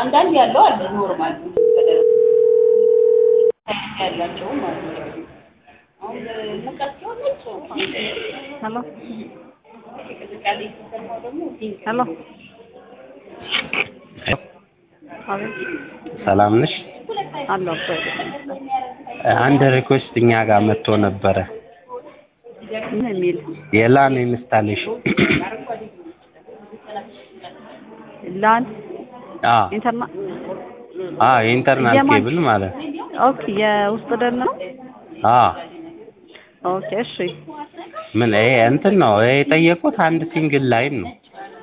አንዳንድ ያለው አለ ኖርማል ያላቸው ማለት ነው። አሁን ሙቀት ሲሆን ነጭ ሄሎ ቅዝቃዜ ሲሰማው ደግሞ ፒንክ ሄሎ አቤት ሰላም ነሽ? አለሁ እኮ አንድ ሪኩዌስት እኛ ጋር መጥቶ ነበረ ምን የሚል የላን ኢንስታሌሽን ላን አ ኢንተርና አ የኢንተርናል የማን- ኬብል ማለት ኦኬ የውስጥ ደን ነው አ ኦኬ እሺ ምን ይሄ እንትን ነው ይሄ የጠየቁት አንድ ሲንግል ላይን ነው።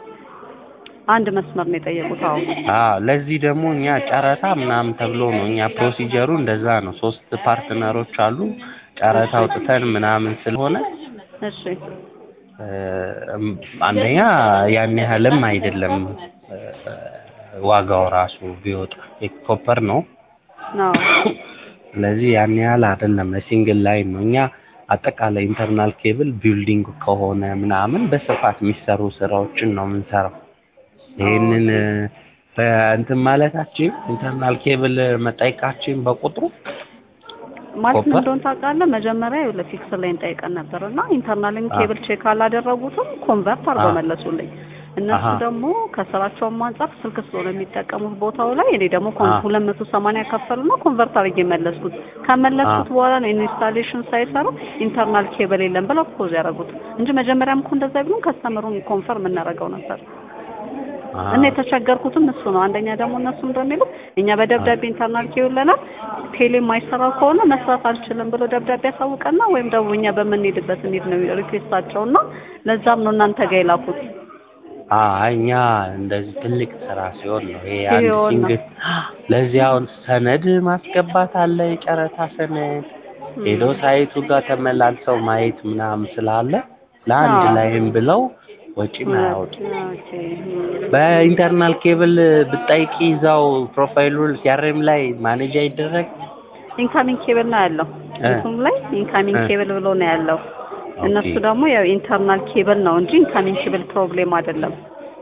አንድ መስመር ነው የጠየቁት አዎ አ ለዚህ ደግሞ እኛ ጨረታ ምናምን ተብሎ ነው እኛ ፕሮሲጀሩ እንደዛ ነው። ሶስት ፓርትነሮች አሉ ጨረታ አውጥተን ምናምን ስለሆነ እሺ እ፣ አንደኛ ያን ያህልም አይደለም እ፣ ዋጋው ራሱ ቢወጣ ኮፐር ነው። ነው ስለዚህ ያን ያህል አይደለም ለሲንግል ላይን ነው። እኛ አጠቃላይ ኢንተርናል ኬብል ቢልዲንግ ከሆነ ምናምን በስፋት የሚሰሩ ስራዎችን ነው የምንሰራው። ይህንን እ፣ በእንትን ማለታችን ኢንተርናል ኬብል መጠየቃችን በቁጥሩ ማለት ምን ኮፐር? እንደሆነ ታውቃለህ? መጀመሪያ ይኸውልህ ፊክስ ላይ እንጠይቀን ነበር እና ኢንተርናልን አ። ኬብል ቼክ አላደረጉትም ኮንቨርት አድርገው አ። መለሱልኝ። እነሱ አሀ። ደግሞ ከስራቸውም አንጻር ስልክ ስለሆነ የሚጠቀሙት ቦታው ላይ እኔ ደግሞ አ። ሁለት መቶ ሰማንያ ከፈሉና ኮንቨርት አድርጌ መለስኩት። ከመለስኩት አ። በኋላ ነው ኢንስታሌሽን ሳይሰሩ ኢንተርናል ኬብል የለም ብለው ፖዝ ያደረጉት እንጂ መጀመሪያም እኮ እንደዛ ቢሉን ከስተመሩን ኮንፈርም እናደርገው ነበር። አ፣ እና የተቸገርኩትም እሱ ነው። አንደኛ ደግሞ እነሱ እንደሚሉት እኛ በደብዳቤ ኢንተርናል ኬውለናል ቴሌ የማይሰራው ከሆነ መስራት አልችልም ብሎ ደብዳቤ ያሳውቀና ወይም ደግሞ እኛ በምንሄድበት እንሂድ ነው ሪኩዌስታቸው እና ለዛም ነው እናንተ ጋር የላኩት። አ እኛ እንደዚህ ትልቅ ስራ ሲሆን ነው ይሄ አንድ ሲሆን ነው። ሲንግል ለዚህ አሁን ሰነድ ማስገባት አለ የጨረታ ሰነድ ሄዶ ሳይቱ ጋር ተመላልሰው ማየት ምናምን ስላለ ለአንድ አዎ። ላይም ብለው ወጪ ማያወጡ ኦኬ። በኢንተርናል ኬብል ብጠይቂ እዛው ፕሮፋይሉ ሲያሬም ላይ ማኔጅ አይደረግ ኢንካሚንግ ኬብል ነው ያለው እ። እሱም ላይ ኢንካሚንግ እ። ኬብል ብሎ ነው ያለው። እነሱ ኦኬ። ደግሞ ያው ኢንተርናል ኬብል ነው እንጂ ኢንካሚንግ ኬብል ፕሮብሌም አይደለም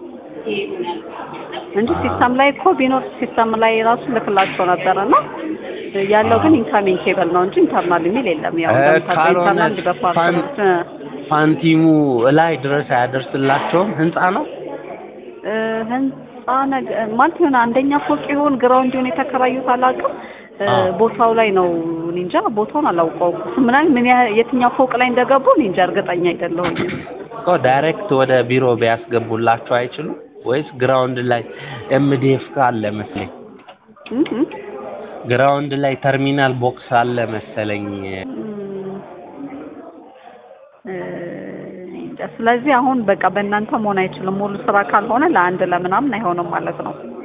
እንጂ አ። ሲስተም ላይ እኮ ቢኖር ሲስተም ላይ ራሱ ልክላቸው ነበረና ያለው ግን ኢንካሚንግ ኬብል ነው እንጂ ኢንተርናል የሚል የለም። ያው እ፣ እንደምታውቀው ካልሆነ ኢንተርናል በፓርት ፋን- ነው። እ። ፋንቲሙ ላይ ድረስ አያደርስላቸውም ህንጻ ነው እ፣ ህንጻ ነገ ማለት የሆነ አንደኛ ፎቅ ይሁን ግራውንድ ይሁን የተከራዩት አላውቅም። እ፣ አ። ቦታው ላይ ነው እኔ እንጃ ቦታውን አላውቀውም። ምናምን ምን ያህል የትኛው ፎቅ ላይ እንደገቡ እኔ እንጃ እርግጠኛ አይደለሁም። እኮ ዳይሬክት ወደ ቢሮ ቢያስገቡላቸው አይችሉም ወይስ ግራውንድ ላይ ኤምዲኤፍ አለ መስለኝ እ እ ግራውንድ ላይ ተርሚናል ቦክስ አለ መሰለኝ እም፣ እ፣ እንጃ። ስለዚህ አሁን በቃ በእናንተ መሆን አይችልም። ሙሉ ስራ ካልሆነ ለአንድ ለምናምን አይሆንም ማለት ነው።